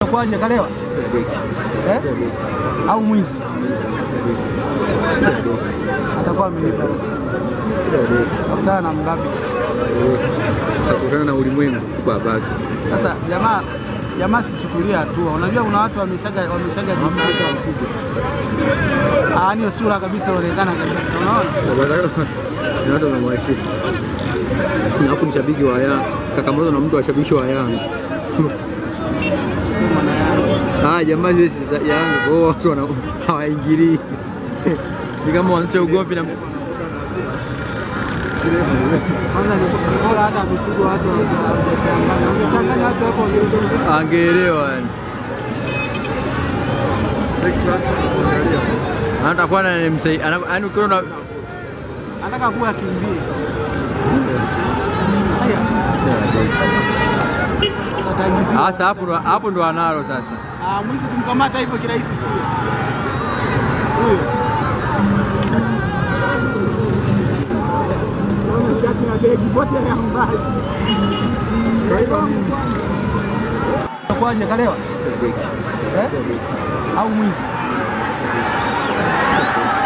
Kwaje kalewa eh? au mwizi atakuwa amelipa akutana na mgapi kutokana na ulimwengu babake. sasa. Jamaa jamaa sichukulia hatua. Unajua kuna watu wameshaga wameshaga ah, niyo sura kabisa inaonekana kabisa, unaona Ni watu wanamwashia. Alafu mshabiki wa Yanga kakamazwa na mtu washabiki wa Yanga. Ah, jamaa sisi za Yanga kwa hiyo watu wana- hawaingilii. Ni kama waanzisha ugomvi na kwanza ni bora hata amepigwa watu wangechanganya wangechanganya watu hapo wangeongea. angeelewa yani. Anatakuwa na yaani ukiona anataka kuwa akimbie. Haya, atangizia. Sasa hapo ndo hapo ndo analo sasa. Ah, mwizi kumkamata hivyo kirahisi sio huyo. Naona shati na begi bote ya mbali. Kwaje kalewa eh? au mwizi